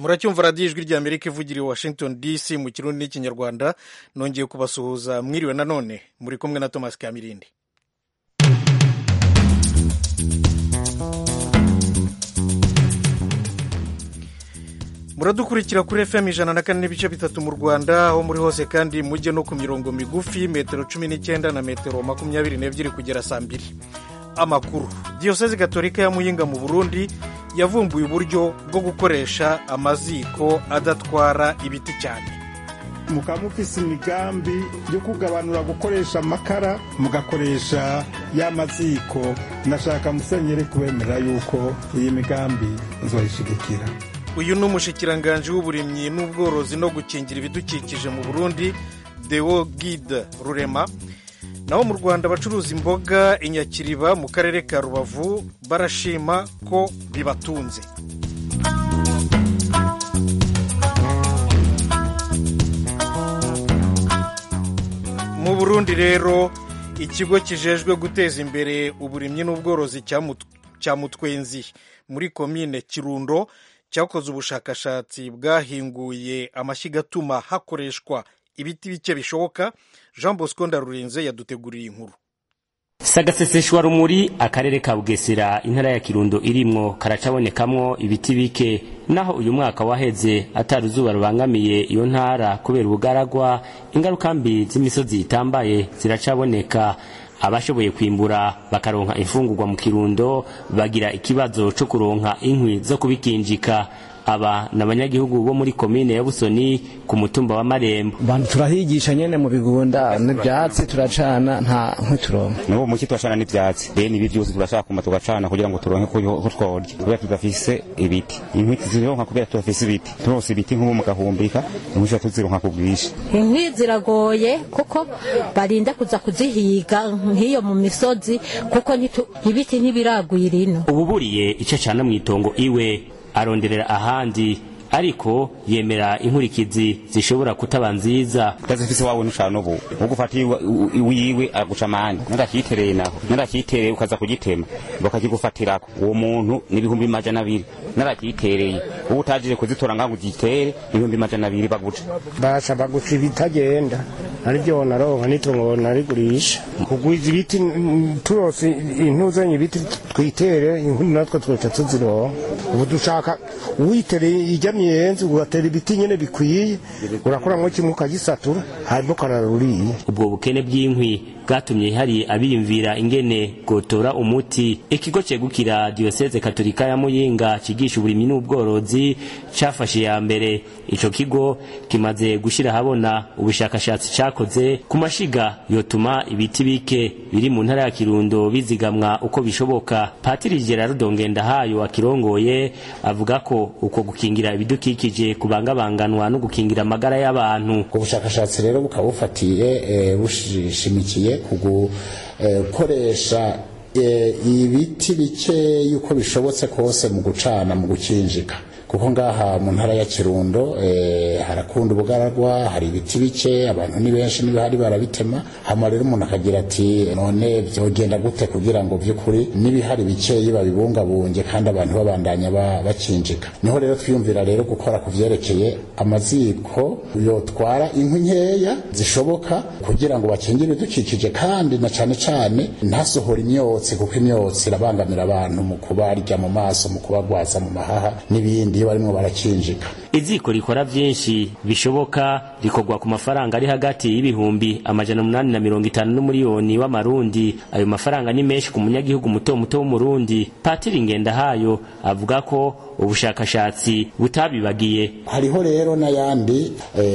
muracyumva radiyo ijwi rya amerika ivugira i washington dc mu kirundi n'ikinyarwanda nongeye kubasuhuza mwiriwe nanone muri kumwe na thomas kamirindi muradukurikira kuri fm ijana na kane n'ibice bitatu mu rwanda aho muri hose kandi mujye no ku mirongo migufi metero cumi n'icyenda na metero makumyabiri n'ebyiri kugera saa mbiri amakuru diyosezi gatolika ya muyinga mu burundi yavumbuye uburyo bwo gukoresha amaziko adatwara ibiti cyane mukaba mufise imigambi yo kugabanura gukoresha amakara mugakoresha ya maziko nashaka musenyere kubemerera yuko iyi migambi nzoyishigikira uyu ni umushikiranganji w'uburimyi n'ubworozi no gukingira ibidukikije mu burundi deo gide rurema naho mu rwanda abacuruza imboga inyakiriba mu karere ka rubavu barashima ko bibatunze mu burundi rero ikigo kijejwe guteza imbere uburimyi n'ubworozi cya mutwenzi muri komine kirundo cyakoze ubushakashatsi bwahinguye amashyiga atuma hakoreshwa ibiti bike bishoboka jean bosco ndarurinze yaduteguriye inkuru sagaseseshwa rumuri akarere ka bugesera intara ya kirundo irimwo karacabonekamwo ibiti bike naho uyu mwaka waheze atari izuba rubangamiye iyo ntara kubera ubugaragwa ingaruka mbi z'imisozi itambaye ziracaboneka abashoboye kwimbura bakaronka imfungurwa mu kirundo bagira ikibazo co kuronka inkwi zo kubikinjika aba ni abanyagihugu bo muri komine ya busoni ku mutumba wa marembo bantu turahigisha nyene mu bigunda n'ivyatsi turacana nta nkwi turonka nubu muki turacana n'ivyatsi bene ibi vyose turashaka kuma tugacana kugira ngo turonke ko tworya kubera tudafise ibiti inkwi tuzironka kubera tudafise ibiti turose ibiti nk'ubu mugahumbika inkwi tuzironka ku bwinshi inkwi ziragoye kuko barinda kuza kuzihiga nk'iyo mu misozi kuko ibiti ntibiragwira ino ububuriye ico cana mw'itongo iwe aronderera ahandi ariko yemera inkurikizi zishobora kutaba nziza utazifise wawe nucana ubu ugufata wiwe araguca amande narakitereye naho narakitereye ukaza kugitema bakakigufatirako uwo muntu n'ibihumbi majana abiri narakitereye ubu utajije kuzitora ngaho ugitere ibihumbi majana abiri baguca basha baguca ibitagenda aribyo naronka nitungo narigurisha kugwiza ibiti turose intuzanye ibiti twitere inkuni natwe twica tuzironka ubu dushaka witereye ijya miyenzi ugatera ibiti nyene bikwiye urakoramwo kimwe ukagisatura hanyuma ukararuriye ubwo bukene bw'inkwi bwatumye hari abiyumvira ingene gotora umuti ikigo cegukira diyoseze katolika ya muyinga cigisha uburimyi n'ubworozi cafashe ya mbere ico kigo kimaze gushira habona ubushakashatsi cakoze ku mashiga yotuma ibiti bike biri mu ntara ya kirundo bizigamwa uko bishoboka patiri gerardo ngendahayo akirongoye avuga ko uko gukingira ibidukikije kubangabanganwa no gukingira amagara y'abantu ubushakashatsi rero bukaba bufatiye bushimikiye kugukoresha ibiti bike yuko bishobotse kose mu gucana mu gukinjika kuko ngaha mu ntara ya kirundo harakunda ubugaragwa hari ibiti bike abantu ni benshi n'ibihari barabitema hama rero umuntu akagira ati none byogenda gute kugira ngo by'ukuri n'ibihari bikeyi babibungabunge kandi abantu babandanya bakinjika niho rero twiyumvira rero gukora ku vyerekeye amaziko yotwara inkwi nkeya zishoboka kugira ngo bakingire ibidukikije kandi na cane cane ntasohora imyotsi kuko imyotsi irabangamira abantu mu kubarya mu maso mu kubagwaza mu mahaha n'ibindi iyo barimo barakinjika iziko rikora vyinshi bishoboka rikorwa ku mafaranga ari hagati y'ibihumbi amajana umunani na mirongo itanu n'umuriyoni w'amarundi ayo mafaranga ni menshi ku munyagihugu muto muto w'umurundi patiri ngendahayo avuga ko ubushakashatsi butabibagiye hariho rero n'ayandi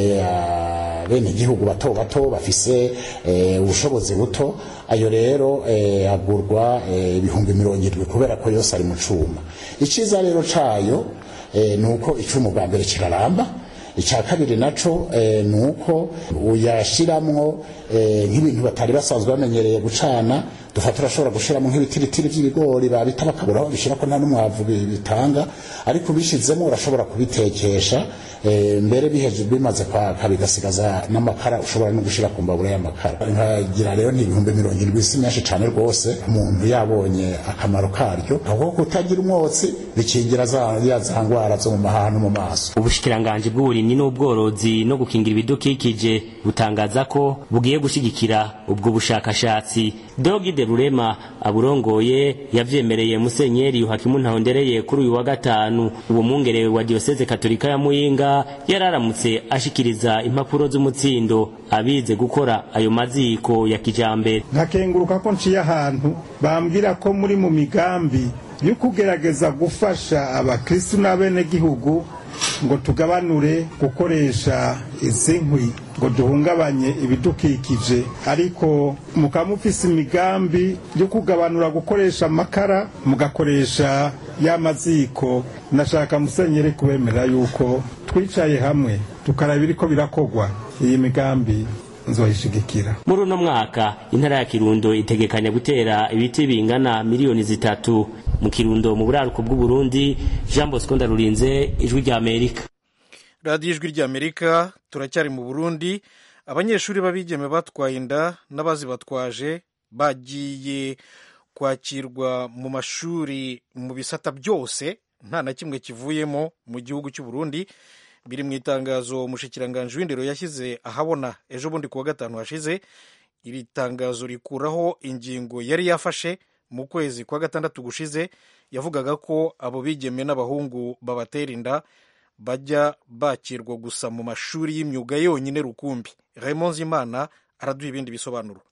bene igihugu bato bato bafise ubushobozi buto ayo rero agurwa ibihumbi mirongo irindwi kubera ko yose ari mu cuma iciza rero cayo nuko icumu bwa mbere kiraramba icya kabiri naco ni uko uyashiramwo nk'ibintu batari basanzwe bamenyereye gucana dufata turashobora gushiramo nk'ibitiritiri by'ibigori babita bakabura aho babishira ko nta n'umwavu bi- bitanga ariko ubishizemo urashobora kubitekesha eh, mbere biheje bimaze kwaka bigasigaza n'amakara ushobora no gushira ku mbabura y'amakara nkagira rero ni ibihumbi mirongo irindwi si menshi cane rwose umuntu yabonye akamaro karyo aho kutagira umwotsi bikingira za ya za ngwara zo mu mahaha no mu maso ubushikiranganji bw'uburimyi n'ubworozi no gukingira ibidukikije butangaza ko bugiye gushigikira ubwo bushakashatsi dogide rurema aburongoye yavyemereye musenyeri yuhakimu ntahondereye kuri uyu wa gatanu uwo mwungere wa diyoseze katolika ya muyinga yararamutse ashikiriza impapuro z'umutsindo abize gukora ayo maziko ya kijambere nkakenguruka ko nciye ahantu bambwira ko muri mu migambi yo kugerageza gufasha abakristu n'abenegihugu ngo tugabanure gukoresha izi nkwi ngo duhungabanye ibidukikije ariko mukaba mufise imigambi yo kugabanura gukoresha amakara mugakoresha ya maziko nashaka musenyere kubemera yuko twicaye hamwe tukaraba ibiriko birakogwa iyi migambi nzoyishigikira muri uno mwaka intara ya kirundo itegekanya gutera ibiti bingana miliyoni zitatu mu kirundo mu buraruko bw'uburundi jean bosco ndarurinze ijwi rya amerika radiyo ijwi ry'amerika turacyari mu burundi abanyeshuri b'abigeme batwaye inda n'abazibatwaje bagiye kwakirwa mu mashuri mu bisata byose nta na kimwe kivuyemo mu gihugu cy'u Burundi biri mu itangazo umushikiranganji w'indero yashyize ahabona ejo bundi kuwa gatanu hashize iri tangazo rikuraho ingingo yari yafashe mu kwezi kwa gatandatu gushize yavugaga ko abo bigeme n'abahungu babatera inda bajya bakirwa gusa mu mashuri y'imyuga yonyine rukumbi Raymond Zimana araduha ibindi bisobanuro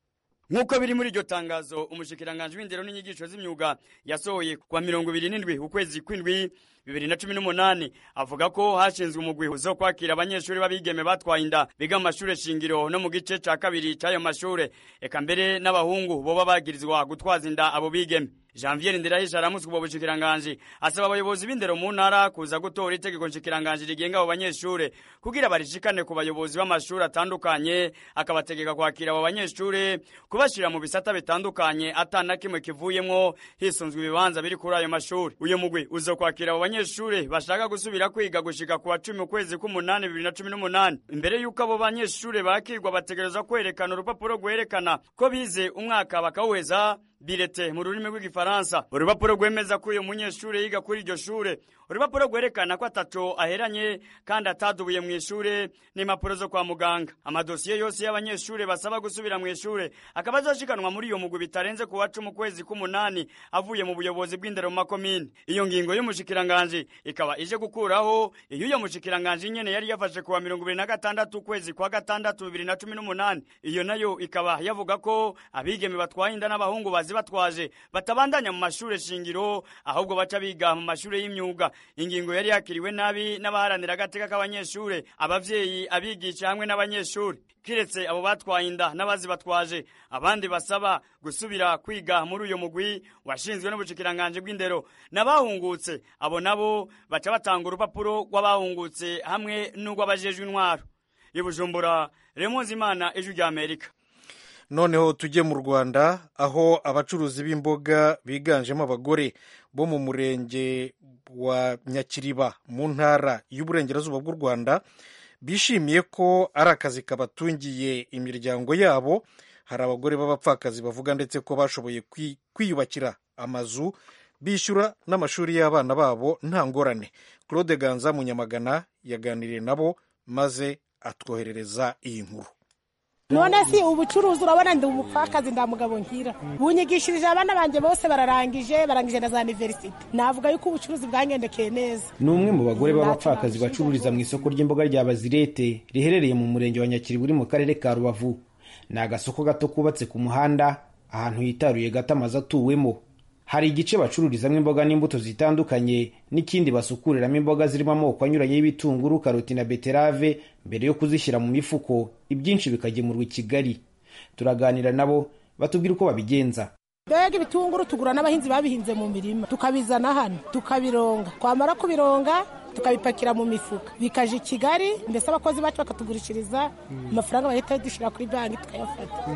nk'uko biri muri iryo tangazo umushikiranganji w'indero n'inyigisho z'imyuga yasohoye kwa mirongo ibiri n'indwi ukwezi kw'indwi bibiri na cumi n'umunani avuga ko hashinzwe umugwi zo kwakira abanyeshuri b'abigeme batwaye inda biga mu mashure shingiro no mu gice ca kabiri c'ayo mashure eka mbere n'abahungu boba bagirizwa gutwaza inda abo bigeme janvier ndirahisha aramutswe ubwo bushikiranganji asaba abayobozi b'indero mu ntara kuza gutora itegeko nshikiranganji rigenga abo banyeshure kugira barishikane ku bayobozi b'amashuri atandukanye akabategeka kwakira abo banyeshure kubashira mu bisata bitandukanye ata na kimwe kivuyemwo hisunzwe ibibanza biri kuri ayo mashuri uyu mugwi uzo kwakira abo banyeshure bashaka gusubira kwiga gushika ku wa cumi ukwezi k'umunani bibiri na cumi n'umunani imbere y'uko abo banyeshure bakirwa bategerezwa kwerekana urupapuro rwerekana ko bize umwaka bakawuheza birete mu rurimi rw'igifaransa urupapuro rwemeza ko uyu munyeshure yiga kuri iryo shure urupapuro rwerekana ko ataco aheranye kandi atadubuye mu ishure n'impapuro zo kwa muganga amadosiye yose y'abanyeshure basaba gusubira mu ishure akaba azoshikanwa muri iyo mugwi bitarenze ku wa cumi ukwezi k'umunani avuye mu buyobozi bw'indero mu makomine iyo ngingo y'umushikiranganji ikaba ije gukuraho iyo uyo mushikiranganji nyene yari yafashe kuwa mirongo ibiri na gatandatu ukwezi kwa gatandatu bibiri na cumi n'umunani iyo nayo ikaba yavuga ko abigeme batwaye inda n'abahungu bazi batwaje batabandanya mu mashure shingiro ahubwo baca biga mu mashure y'imyuga ingingo yari yakiriwe nabi n'abaharanira agateka k'abanyeshure abavyeyi abigisha hamwe n'abanyeshure kiretse abo batwaye inda n'abazi batwaje abandi basaba gusubira kwiga muri uyo mugwi washinzwe n'ubushikiranganje bw'indero n'abahungutse abo nabo baca batanga urupapuro rw'abahungutse hamwe n'urw'abajejwe intwaro i bujumbura remonzi imana ijwi rya amerika noneho tujye mu rwanda aho abacuruzi b'imboga biganjemo abagore bo mu murenge wa nyakiriba mu ntara y'uburengerazuba bw'u rwanda bishimiye ko ari akazi kabatungiye imiryango yabo hari abagore b'abapfakazi bavuga ndetse ko bashoboye kwiyubakira amazu bishyura n'amashuri y'abana babo nta ngorane claude ganza munyamagana yaganiriye nabo maze atwoherereza iyi nkuru none si ubucuruzi urabona ndi umupfakazi nda mugabo nkira bunyigishirije abana banjye bose bararangije barangije na za aniverisite navuga yuko ubucuruzi bwangendekeye neza ni umwe mu bagore b'abapfakazi bacururiza mu isoko ry'imboga rya bazirete riherereye mu murenge wa nyakiri uri mu karere ka rubavu ni agasoko gato kubatse ku muhanda ahantu hitaruye gato amazu atuwemo hari igice bacururizamo imboga n'imbuto zitandukanye n'ikindi basukuriramo imboga zirimo amoko anyuranye y'ibitunguru karoti na beterave mbere yo kuzishyira mu mifuko ibyinshi bikagemurwa i kigali turaganira nabo batubwira uko babigenza mbega ibitunguru tugura n'abahinzi babihinze mu mirima tukabizana hano tukabironga twamara kubironga tukabipakira mu mifuka bikaje i kigali ndetse abakozi bacu bakatugurishiriza amafaranga bahita dushyira kuri banki tukayafata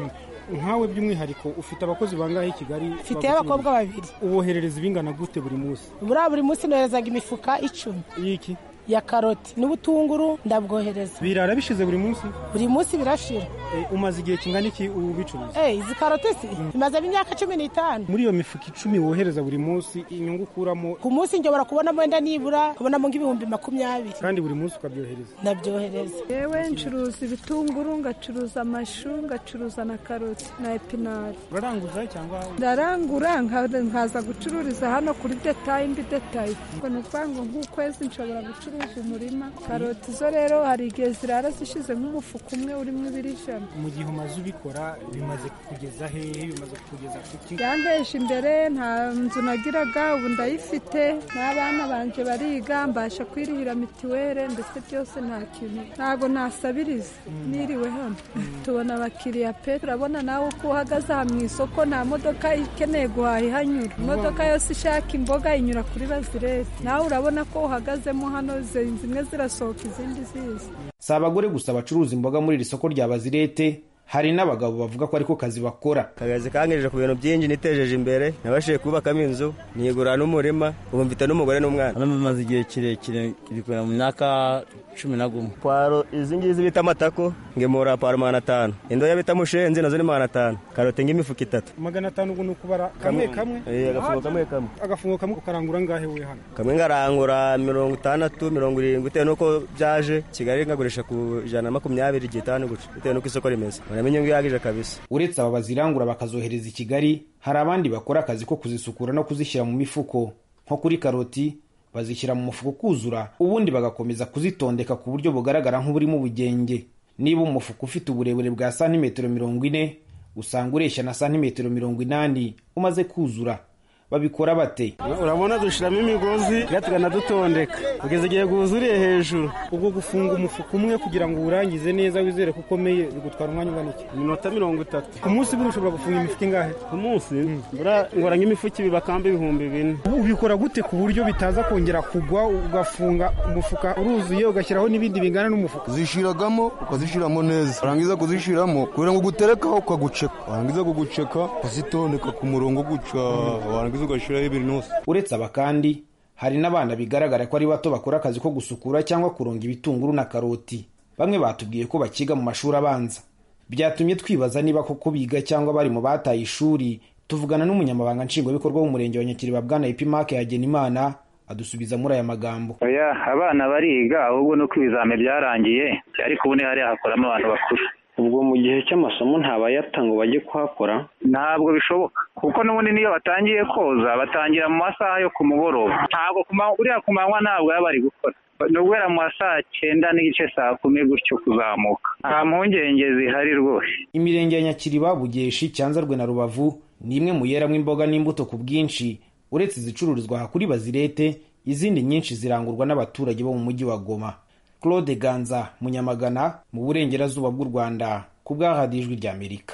nkawe by'umwihariko ufite abakozi bangahe i kigali mfite abakobwa babiri uboherereza ibingana gute buri munsi buriya buri munsi noherezaga imifuka icumi y'iki ya karoti n'ubutunguru ndabwohereza birara bishize buri munsi buri munsi birashira umaze igihe kingana iki ubicuruza eh izi karoti si imazemo imyaka cumi n'itanu muri iyo mifuka icumi wohereza buri munsi inyungu ukuramo ku munsi njobora kubonamo wenda nibura kubonamo nk'ibihumbi makumyabiri kandi buri munsi ukabyohereza ndabyohereza yewe ncuruza ibitunguru ngacuruza amashu ngacuruza na karoti na epinari uraranguza cyangwa ndarangura nkaza gucururiza hano kuri detayi indi detayi ngo ni ukuvuga ngo nk'ukwezi nshobora gucuruza umurima karoti zo rero hari igihe zirara zishize nk'umufuka umwe urimo ibiri ijana mu gihe umaze ubikora bimaze kugeza hehe bimaze kugeza kuki yandeje imbere nta nzu nagiraga ubu ndayifite n'abana banje bariga mbasha kwirihira mituweli ndetse byose nta kintu ntabwo nasabiriza niriwe hano tubona abakiriya pe turabona nawe uko uhagaze aha mu isoko nta modoka ikeneye guhaha ihanyura imodoka yose ishaka imboga inyura kuri bazirete nawe urabona ko uhagazemo hano zimwe zirasohoka izindi ziza si abagore gusa bacuruza imboga muri iri soko rya bazirete hari n'abagabo bavuga ko ariko kazi bakora akazi kangejeje ku bintu byinshi nitejeje imbere nabashije kubakamo inzu nigura n'umurima ubu mfite n'umugore n'umwana hano bimaze igihe kirekire bikorera mu myaka cumi na gumwe pwaro izi ngizi bita amatako ngemura pwaro magana atanu indoya bita mushenzi nazo ni magana atanu karoti ng'imifuka itatu magana atanu ubu ni ukubara kamwe kamwe agafungo kamwe kamwe agafungo kamwe ukarangura ngahe we hano kamwe ngarangura mirongo itandatu mirongo irindwi bitewe n'uko byaje kigali ngagurisha ku ijana na makumyabiri igihe itanu guca bitewe n'uko isoko rimeze urabona inyungu ihagije kabisa uretse aba bazirangura bakazohereza i kigali hari abandi bakora akazi ko kuzisukura no kuzishyira mu mifuko nko kuri karoti bazishyira mu mufuko ukuzura ubundi bagakomeza kuzitondeka ku buryo bugaragara nk'uburimo ubugenge niba umufuka ufite uburebure bwa santimetero mirongo ine usanga ureshya na santimetero mirongo inani umaze kuzura babikora bate urabona dushyiramo imigozi tukanadutondeka kugeza igihe bwuzuriye hejuru ubwo gufunga umufuka umwe kugira ngo uwurangize neza wizere ko ukomeye bigutwara umwanya ungana iki iminota mirongo itatu ku munsi buri ushobora gufunga imifuka ingahe ku munsi ngora nk'imifuka ibiri bakamba ibihumbi bine ubikora gute ku buryo bitaza kongera kugwa ugafunga umufuka uruzuye ugashyiraho n'ibindi bingana n'umufuka uzishyiragamo ukazishyiramo neza warangiza kuzishyiramo kugira ngo uguterekaho ukaguceka warangiza kuguceka ukazitondeka ku murongo guca warangiza ugashyiraho ibintu uretse aba kandi hari n'abana bigaragara ko ari bato bakora akazi ko gusukura cyangwa kuronga ibitunguru na karoti bamwe batubwiye ko bakiga mu mashuri abanza byatumye twibaza niba koko biga cyangwa bari mu bataye ishuri tuvugana n'umunyamabanga nshingwabikorwa w'umurenge wa nyakiriba bwana ipimake hagenimana adusubiza muri aya magambo oya abana bariga ahubwo nuko ibizame byarangiye ariko ubu hariya hakoramo abantu bakuru ubwo mu gihe cy'amasomo ntabayata ngo bajye kuhakora ntabwo bishoboka kuko n'ubundi niyo batangiye koza batangira mu masaha yo ku mugoroba ntabwo uriya ku manywa ntabwo baba bari gukora ni uguhera mu ma saa cyenda n'igice saa kumi gutyo kuzamuka nta mpungenge zihari rwose imirenge ya nyakiriba bugeshi cyanzarwe na rubavu ni imwe mu yeramo imboga n'imbuto ku bwinshi uretse izicururizwa aha kuri bazirete izindi nyinshi zirangurwa n'abaturage bo mu mujyi wa goma claude ganza munyamagana mu burengerazuba bw'u rwanda ku bwahadi ijwi ry'amerika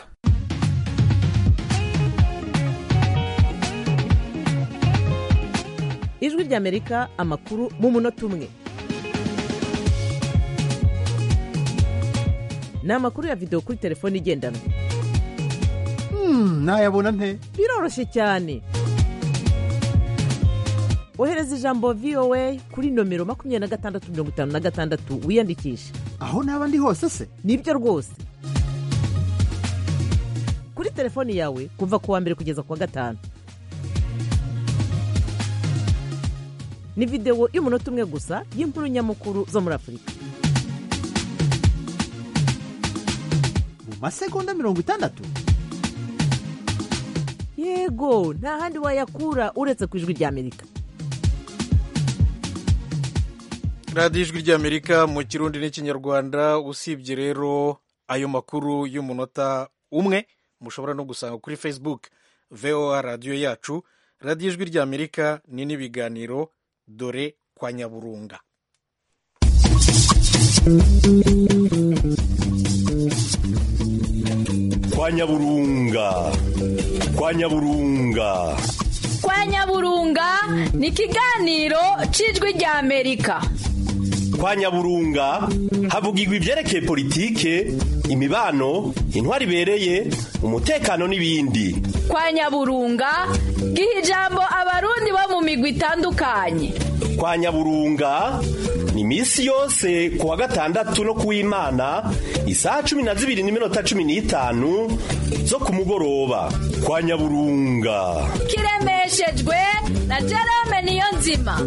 ijwi ry'amerika amakuru mu munota umwe ni amakuru ya videwo kuri telefone igendanwa ntayabona nte biroroshye cyane ohereza ijambo voa kuri nomero makumyabiri na gatandatu mirongo itanu na gatandatu wiyandikishe aho naba ndi hose se nibyo rwose kuri telefoni yawe kuva ku wa mbere kugeza ku wa gatanu ni videwo y'umunota umwe gusa y'inkuru nyamukuru zo muri afurika mu masegonda mirongo itandatu yego nta handi wayakura uretse ku ijwi ry'amerika radiyo ijwi ry'amerika mu kirundi n'ikinyarwanda usibye rero ayo makuru y'umunota umwe mushobora no gusanga kuri facebook voa radiyo yacu radiyo ijwi ry'amerika ni n'ibiganiro dore kwa nyaburunga kwa nyaburunga kwa nyaburunga kwa nyaburunga ni ikiganiro cy'ijwi ry'amerika kwa nyaburunga havugirwa ibyerekeye politike imibano intwari ibereye umutekano n'ibindi kwa nyaburunga giha ijambo abarundi bo mu migwi itandukanye kwa nyaburunga ni iminsi yose ku wa gatandatu no ku w'imana isaha cumi na zibiri n'iminota cumi n'itanu zo ku mugoroba kwa nyaburunga kiremeshejwe na jerome niyo nzima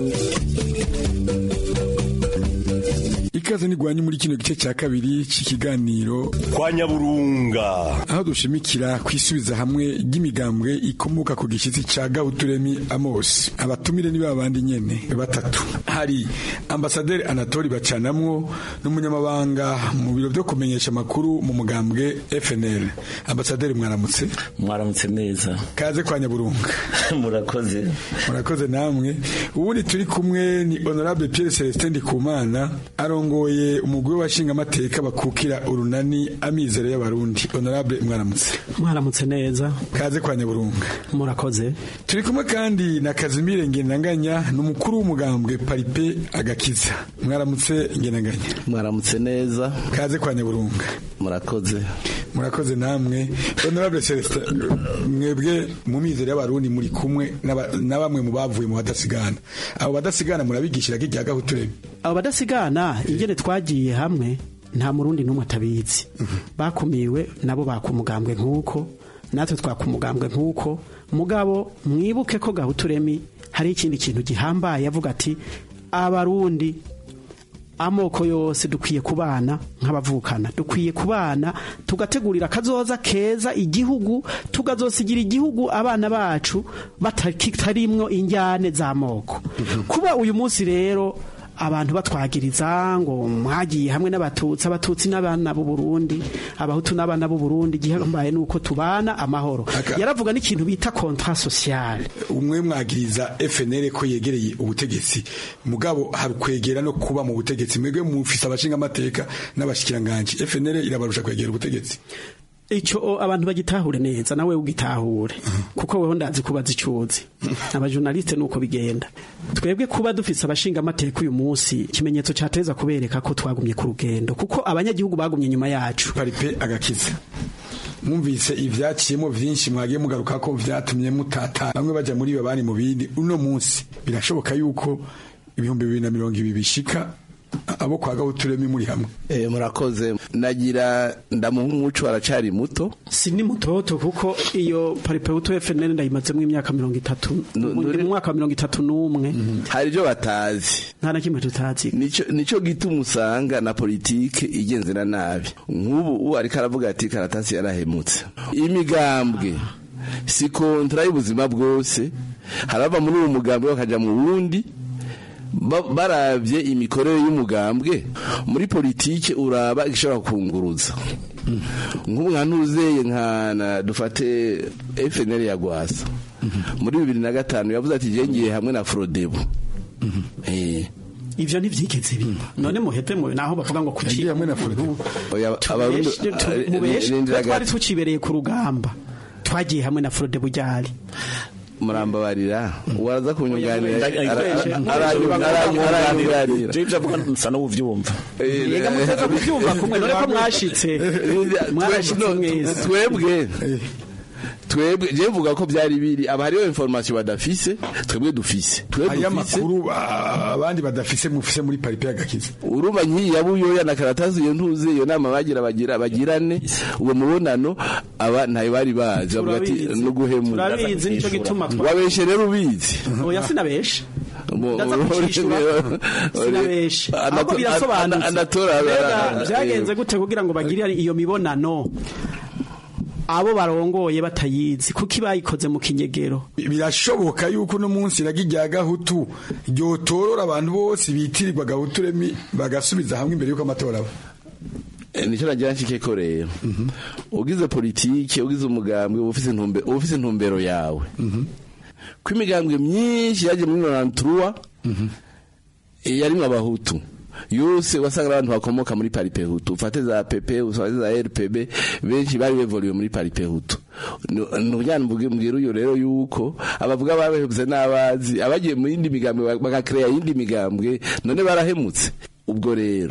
ikaze nigwanye muri kino gice cya kabiri cy'ikiganiro kwa nyaburunga aho dushimikira kwisubiza hamwe ry'imigambwe ikomoka ku gishyitsi cya Gauturemi Amos abatumire ni babandi nyene batatu hari ambasaderi Anatoli Bacanamwo n'umunyamabanga mu biro byo kumenyesha amakuru mu mugambwe FNL ambasaderi mwaramutse mwaramutse neza kaze kwa nyaburunga murakoze murakoze namwe ubundi turi kumwe ni honorable Pierre Celestin Ndikumana arongoye umugwi w'abashinga amateka bakukira urunani amizero y'abarundi honorable mwaramutse mwaramutse neza kaze kwa nyaburunga murakoze turi kumwe kandi na Kazimire Ngendanganya n'umukuru w'umugambwe Paripe agakiza mwaramutse Ngendanganya mwaramutse neza kaze kwa nyaburunga murakoze murakoze namwe honorable Celestin mwebwe mu mizero y'abarundi muri kumwe na bamwe mu bavuye mu badasigana abo badasigana murabigishira kijya gahuturebe abo badasigana ingene twagiye hamwe nta murundi n'umwe atabizi bakumiwe nabo bakumugambwe nk'uko natwe twakumugambwe nk'uko mugabo mwibuke ko gahuturemi hari ikindi kintu gihambaye avuga ati abarundi amoko yose dukwiye kubana nk'abavukana dukwiye kubana tugategurira akazoza keza igihugu tugazosigira igihugu abana bacu batarimwo injyane z'amoko kuba uyu munsi rero abantu batwagiriza ngo mwagiye hamwe n'abatutsi abatutsi n'abana b'u Burundi abahutu n'abana b'u Burundi gihambaye nuko tubana amahoro yaravuga n'ikintu bita contrat social umwe mwagiriza FNL ko yegereye ubutegetsi mugabo hari kwegera no kuba mu butegetsi mwebwe mufise abashinga amateka n'abashikiranganje FNL irabarusha kwegera ubutegetsi icyo abantu bagitahure neza nawe ugitahure kuko weho ndazi kubaza icuzi abajournaliste nuko bigenda twebwe kuba dufise abashinga amateka uyu munsi ikimenyetso cyateza kubereka ko twagumye ku rugendo kuko abanyagihugu bagumye nyuma yacu paripe agakiza mwumvise ivyaciyemo vyinshi mwagiye mugaruka ko vyatumye mutata bamwe baja muri bo bari mu bindi uno munsi birashoboka yuko ibihumbi bibiri na mirongo ibi bishika abo kwa gahuturemi muri hamwe eh murakoze nagira ndamuha umuco aracari muto si ni mutoto kuko iyo paripeuto FNL ndayimazemo imyaka 30 mu mwaka wa 31 hari ibyo batazi nta na kimwe tutazi nico nico gituma usanga na politike igenzera nabi nk'ubu uwo ariko aravuga ati karatasi yarahemutse imigambwe si kontra y'ubuzima bwose harava muri uwo mugambwe bakaja mu wundi barabye imikorere y'umugambwe muri politike uraba ishobora kunguruza nk'umwana uzeye nka dufate FNL ya Gwasa muri bibiri na gatanu yavuze ati ngiye hamwe na Frodebu ivyo ntivyigeze biba none muhete mu naho bavuga ngo kuki hamwe na Frodebu twari tucibereye ku rugamba twagiye hamwe na Frodebu ryari murambabarira waraza kunyunganira aranyunganira je byavuga nsa no uvyumva yega muteza kuvyumva kumwe none ko mwashitse mwashitse mwese twebwe twebwe je mvuga ko byari biri aba hariyo information badafise twebwe dufise twebwe amakuru abandi badafise mufise muri paripe y'agakiza urumva nkiyi yabuyoya na karatasi iyo ntuze iyo nama bagira bagira bagirane uwo mubonano aba ntayo bari bazi bavuga ati no guhemura turabizi nico gituma wabeshe rero ubizi oya sinabeshe ndaza kucishura sinabeshe ahubwo birasobanutse byagenze gute kugira ngo bagire iyo mibonano abo barongoye batayizi kuko ibayikoze mu kinyegero birashoboka yuko uno munsi iragi rya gahutu ryotorora abantu bose bitirirwa gahuturemi bagasubiza hamwe imbere y'uko amatora aba nicyo nagira nshike ko rero ugize politike ugize umugambwe uba ufise intumbero yawe ko imigambwe myinshi yaje muri noranturuwa yarimwo abahutu yose wasanga abantu bakomoka muri paripe hutu ufate za pepe ufate za rpb benshi bari bevoliwe muri paripe hutu nubujyana mbwira uyo rero yuko abavuga babehebye n'abazi abagiye mu yindi migambwe bagakreya yindi migambwe none barahemutse ubwo rero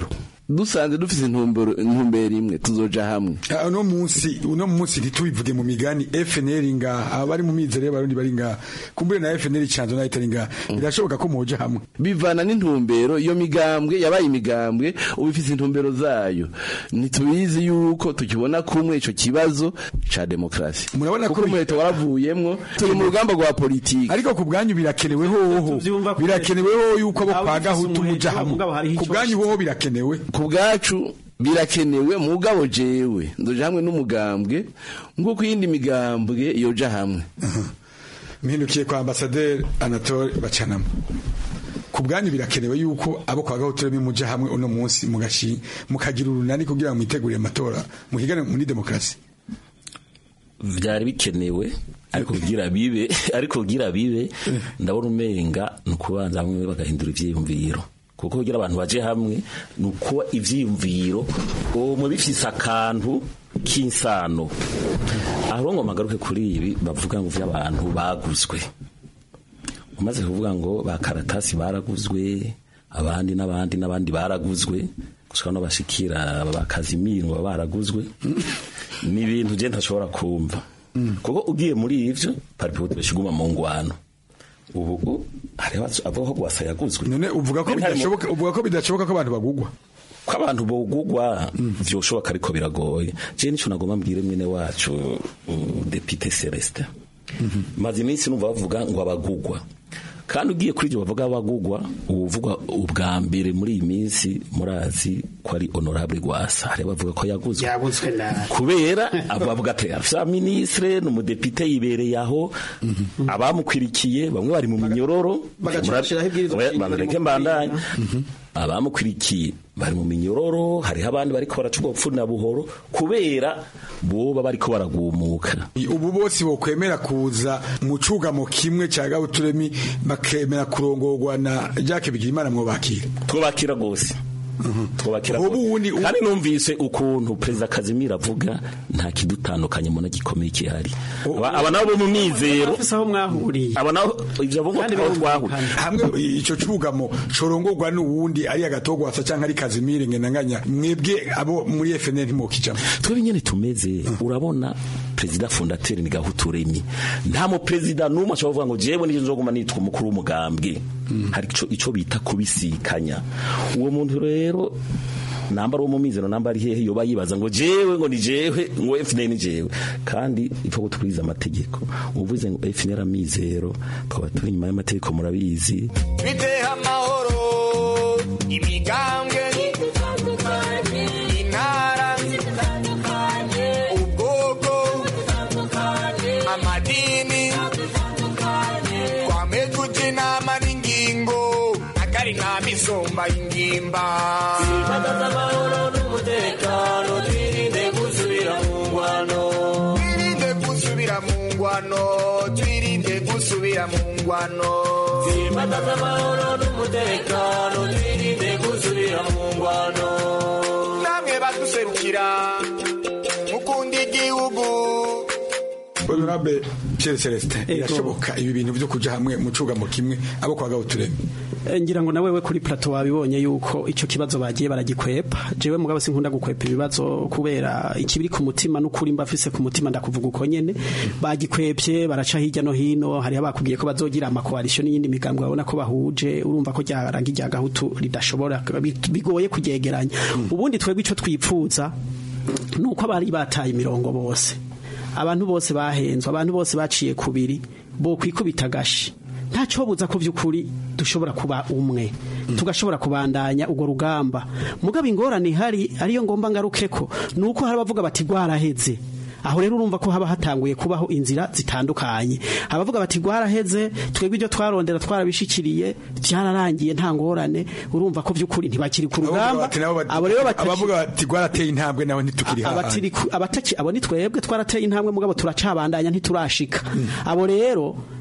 dusanze dufite intumbero intumbero imwe tuzoja hamwe Ah, uno munsi uno munsi ntitubivuge mu migani FNL nga abari mu mizero y'abarundi bari nga kumbure na FNL chanzo na itari nga birashoboka ko moja hamwe bivana n'intumbero iyo migambwe yabaye imigambwe ubu ifite intumbero zayo ntitubizi yuko tukibona kumwe ico kibazo ca demokrasi murabona kuko umuheto waravuyemwo turi mu rugamba rwa politiki ariko ku bwanyu birakenewe hoho birakenewe hoho yuko abo kwa gahutu muja hamwe ku bwanyu hoho birakenewe ku bwacu birakenewe mugabo jewe ndoja hamwe n'umugambwe nk'uko iyindi migambwe yoja hamwe mpindukiye kwa ambasaderi anatole bacanamo ku bwanyu birakenewe yuko abo kwa gahutu muja hamwe uno munsi mugashi mukagira urunani kugira ngo mwitegurire amatora muhigane muri demokarasi byari bikenewe ariko kugira bibe ariko kugira bibe ndabona umenga ni ukubanza hamwe bagahindura ivyiyumviro kuko kugira abantu baje hamwe ni ukuba ivyiyumviro umwe bifise akantu k'insano aho ngo magaruke kuri ibi bavuga ngo vy'abantu baguzwe umaze kuvuga ngo ba karatasi baraguzwe abandi n'abandi n'abandi baraguzwe gushika no bashikira ba Kazimiro baba baraguzwe ni ibintu je ntashobora kumva kuko ugiye muri ivyo paripo bashiguma mu ngwano ubu hariho avuga ko gwasa yaguzwe none uvuga ko bidashoboka uvuga ko bidashoboka ko abantu bagugwa ko abantu bogugwa vyoshoboka ariko biragoye je nico nagomba mbwire mwene wacu uh, Depite Celestin maze iminsi numva bavuga ngo abagugwa kandi ugiye kuri ibyo bavuga abagugwa uvuga ubwa mbere muri iyi minsi murazi ko ari honorable Rwasa hari bavuga ko yaguzwe yaguzwe na kubera abavuga ati afisa ministre n'umudepite yibereye aho abamukwirikiye bamwe bari mu minyororo Bagacishiraho ibwirizwa banareke mbandanye abamukwirikiye bari mu minyororo hariho abandi bariko baraca ubwo na buhoro kubera boba bariko baragumuka ubu bose bokwemera kuza mu cugamo kimwe ca gahuturemi bakemera kurongorwa na Jacques Bigirimana mwobakira twobakira gose twubakira kandi numvise ukuntu perezida Kazimira avuga nta kidutandukanye mbona gikomeye kihari aba nabo mu mizero aho mwahuriye aba nabo ivyo avuga ko twahuriye hamwe ico cugamo corongorwa n'uwundi ari agatogwasa canke ari Kazimire ngenanganya mwebwe abo muri FNL ntimokijamo twebwe nyene tumeze urabona perezida fondateur ni gahuturemi nta mu perezida numwe ashobora kuvuga ngo jewe nije nzoguma nitwa umukuru w'umugambwe hari ico ico bita kubisikanya uwo muntu rero namba ari mu mizero namba ari hehe yoba yibaza ngo jewe ngo ni jewe ngo FNL ni jewe kandi ipfa guturiza amategeko uvuze ngo FNL amizero twaba turi nyuma y'amategeko murabizi biteha amahoro imigambwe intara ubwoko amadini twame tuja inama n'ingingo akari nta misumba y'ingimba twimakaza amahoro n'umutekano twirinde gusubira mu ngwano twirinde gusubira mu ngwano twirinde gusubira mu ngwano twimakaza amahoro n'umutekano twirinde gusubira mu ngwano namwe baduserukira mukunda igihugu Honorable Pierre Celestin irashoboka ibi bintu byo kuja hamwe mu cugamo kimwe abo kwa gahuturemi ngira ngo nawewe kuri plateau wabibonye yuko ico kibazo bagiye baragikwepa jewe mugabo sinkunda gukwepa ibibazo kubera ikibiri ku mutima n'ukuri mbafise ku mutima ndakuvuga uko nyene bagikwepye baraca hirya no hino hari abakubwiye ko bazogira amakoalisho n'iyindi migambwe babona ko bahuje urumva ko ryarangi rya gahutu ridashobora bigoye kugegeranya ubundi twebwe ico twipfuza nuko abari bataye imirongo bose abantu bose bahenzwe abantu bose baciye kubiri bo kwikubita agashi ntacyo buza ko by'ukuri dushobora kuba umwe tugashobora kubandanya urwo rugamba mugabo ingorane ihari ariyo ngomba ngaruke ko ni uko hari abavuga bati rwaraheze aho rero urumva ko haba hatanguye kubaho inzira zitandukanye abavuga bati rwaraheze twebwe ibyo twarondera twarabishikiriye byararangiye nta ngorane urumva ko by'ukuri ntibakiri ku rugamba abo rero abavuga bati rwarateye intambwe nawe ntitukiri abatiri abataki abo ni twebwe twarateye intambwe mugabo turacabandanya ntiturashika abo rero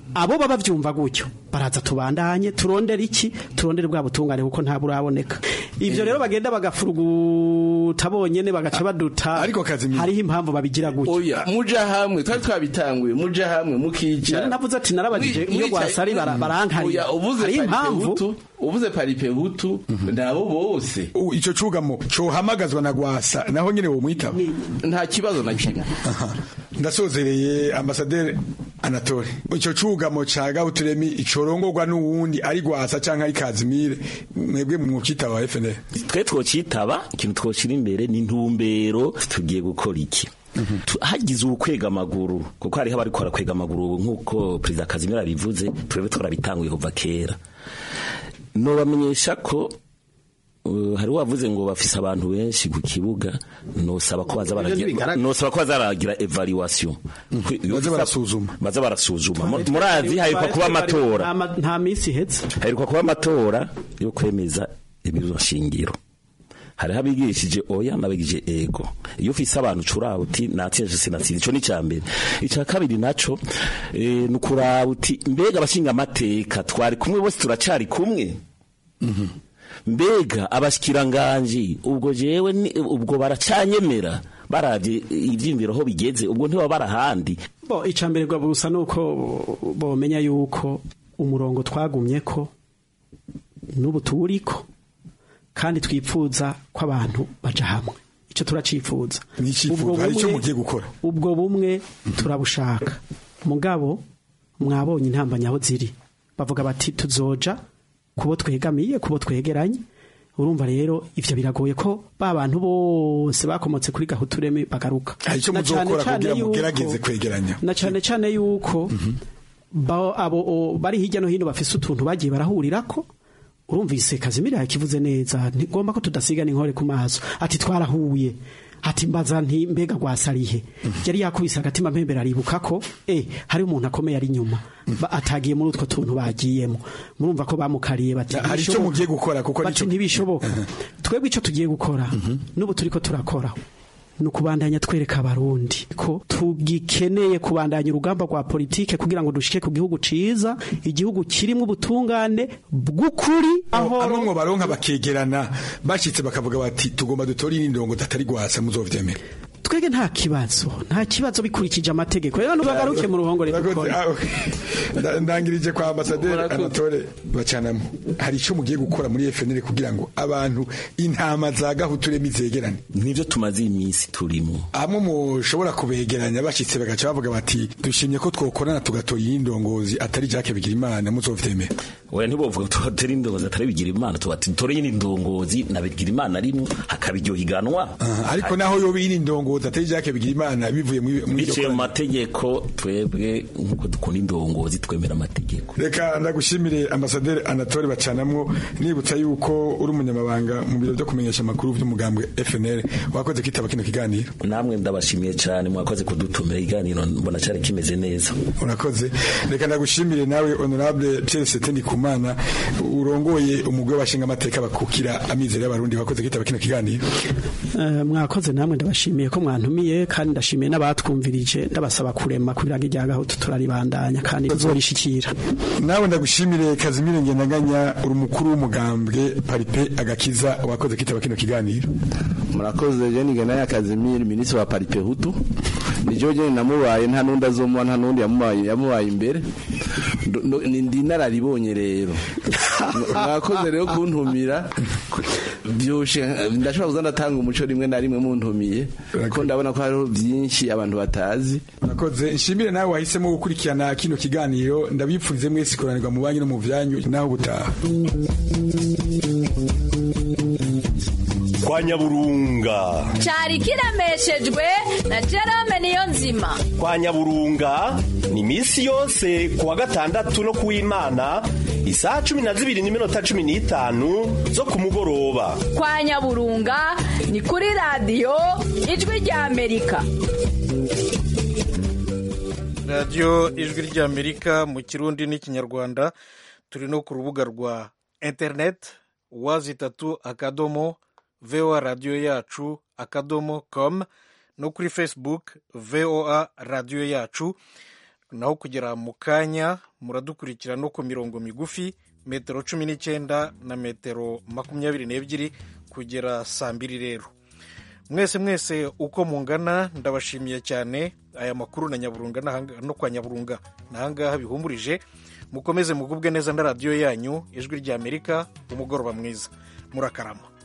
abo baba bavyumva gutyo baraza tubandanye turondere iki turondere bwa butungane kuko nta buraboneka ivyo rero bagenda bagafuruguta bonyene bagaca baduta ariko hariho impamvu babigira gutyo oya muja hamwe twari twabitanguye muja hamwe mukica Nari navuze ati narabajije iyo gwasari bara- barankarira Oya, uvuze hariho paripe impamvu hutu uvuze paripe hutu nabo bose U- ico cugamo cohamagazwa na gwasa naho nyene wo mwitaba nta kibazo na kimwe ndasozereye ambasaderi anatole ico cugamo ca gahuturemi icorongorwa n'uwundi ari gwasa canke ari kazimire mwebwe mwukitaba wa FNL twe twocitaba ikintu twoshira imbere ni intumbero tugiye gukora iki Tu- hagize ukwega amaguru kuko hariho abarikora kwega amaguru nk'uko perezida kazimira bivuze twebwe twarabitanguye kuva kera nobamenyesha ko uh, hari wavuze ngo bafise abantu benshi ku kibuga nosaba ko baza baragira ntibigaragara. nosaba ko baza baragira evaluation baza barasuzuma baza barasuzuma Mu- murazi haheruka kuba amatora Nta- nta minsi ihetse haheruka kuba amatora yo kwemeza ibibazo shingiro hariho abigishije oya n'abigije ego iyo ufise abantu curaba uti natsinze sinatsinze ico ni ca mbere ica kabiri naco eh, ni ukuraba uti mbega abashinga amateka twari kumwe bose turacari kumwe mbega abashikiranganji ubwo jewe ni- ubwo baracanyemera baravye ivyiyumviro aho bigeze ubwo ntibaba barahandi bo icambere gwa busa nuko bomenya yuko umurongo twagumye ko n'ubu tuwuriko kandi twipfuza ko abantu baja hamwe ico turacifuza N'icifuzo, hari ico mugiye gukora? ubwo bumwe turabushaka mugabo mwabonye intambanya aho ziri bavuga bati tuzoja kubo twegamiye kubo twegeranye urumva rero ivyo biragoye ko ba bantu bose bakomotse kuri gahutureme bagaruka hari ico Na cane muzokora cane kugira yuko- mugerageze kwegeranya na cyane cyane yuko ba- abo o- bari hirya no hino bafise utuntu bagiye barahurirako urumvise kazimira yakivuze neza ntigomba ko tudasigana inkore ku maso ati twarahuye ati mbaza nti mbega gwasarihe yari yakubise agatima mpembera aribuka ko eh hari umuntu akomeye ari inyuma Ba- atagiye muri utwo tuntu bagiyemo murumva ko bamukariye bati hari ico "Ntibishoboka." mugiye gukora kuko bati nico ntibishoboka twebwe ico tugiye gukora n'ubu turiko turakora ni ukubandanya twereka abarundi ko tugikeneye kubandanya urugamba rwa politike kugira ngo dushike ku gihugu ciza igihugu kirimo ubutungane bw'ukuri aho amwe mu baronka bakegerana bashitse bakavuga bati tugomba dutore indongo datari gwasa muzovyemera twege nta kibazo nta kibazo bikurikije amategeko rero ntubagaruke mu ruhongore Urakoze, ah, okay. Nda- ndangirije kwa ambasaderi anatole bacanamo hari ico mugiye gukora muri FNL kugira ngo abantu intama za gahuturemi zegerane nivyo tumaze iminsi turimo amwe mushobora kubegeranya bashitse bagaca bavuga bati dushimye ko twokorana tugatora iyi ndongozi atari Jacques Bigirimana muzovyemera oya ntibovuga ngo tubatera indongozi atari bigira imana tubati dutore nyine indongozi na bigira imana rimwe hakaba iryo higanwa Ah, ariko naho yoba iyi ndongozi atari Jacques Bigirimana bivuye muri muri iryo biciye mu koraniro. mategeko twebwe nk'uko dukunda indongozi twemera amategeko reka ndagushimire ambasaderi anatole bacanamwo nibutsa yuko uri umunyamabanga mu biro byo kumenyesha amakuru by'umugambwe FNL wakoze kwitaba kino kiganiro namwe ndabashimiye cyane mwakoze kudutumira iganiro mbona cyari kimeze neza urakoze reka ndagushimire nawe honorable Pierre Setendi Kumana urongoye umugwi w'abashinga amateka bakukira amizero y'abarundi wakoze kwitaba kino kiganiro Eh, mwakoze namwe ndabashimiye ko mwantumiye kandi ndashimiye n'abatwumvirije ndabasaba kurema kugira ngo irya gahutu turaribandanya kandi tuzorishikira nawe ndagushimire Kazimire Ngendaganya uri umukuru w'umugambwe Paripe Agakiza wakoze kwitaba kino kiganiro murakoze jeni gana Kazimiri minisitiri wa paripe hutu nijo jeni namubaye nta nundi azomuha nta nundi yamubaye yamubaye imbere Ndo- ndo- ni ndi nararibonye rero mwakoze rero kuntumira byoshe ndashobora kuza ndatanga umuco rimwe na rimwe muntumiye ko ndabona ko hariho byinshi abantu batazi Nakoze nshimire nawe wahisemo gukurikirana kino kiganiro ndabipfurize mwese kuranirwa mu banki no mu vyanyu naho gutaha kwa nyaburunga cyari kiremeshejwe na Jerome niyo nzima kwa nyaburunga ni misi yose kuwa gatandatu no kuw'imana isaha cumi na zibiri n'iminota cumi n'itanu zo ku mugoroba kwa nyaburunga ni kuri radiyo ijwi rya amerika radiyo ijwi ry'amerika mu kirundi n'ikinyarwanda turi no ku rubuga rwa interineti wazi itatu akadomo voa radiyo yacu akadomo com no kuri facebook voa radiyo yacu naho kugera mu kanya muradukurikira no ku mirongo migufi metero cumi n'icyenda na metero makumyabiri n'ebyiri kugera saa mbiri rero mwese mwese uko mungana ndabashimiye cyane aya makuru na nyaburunga n'ahanga- no kwa nyaburunga n'ahangaha bihumurije mukomeze mugubwe neza na radiyo yanyu ijwi ry'amerika umugoroba mwiza murakarama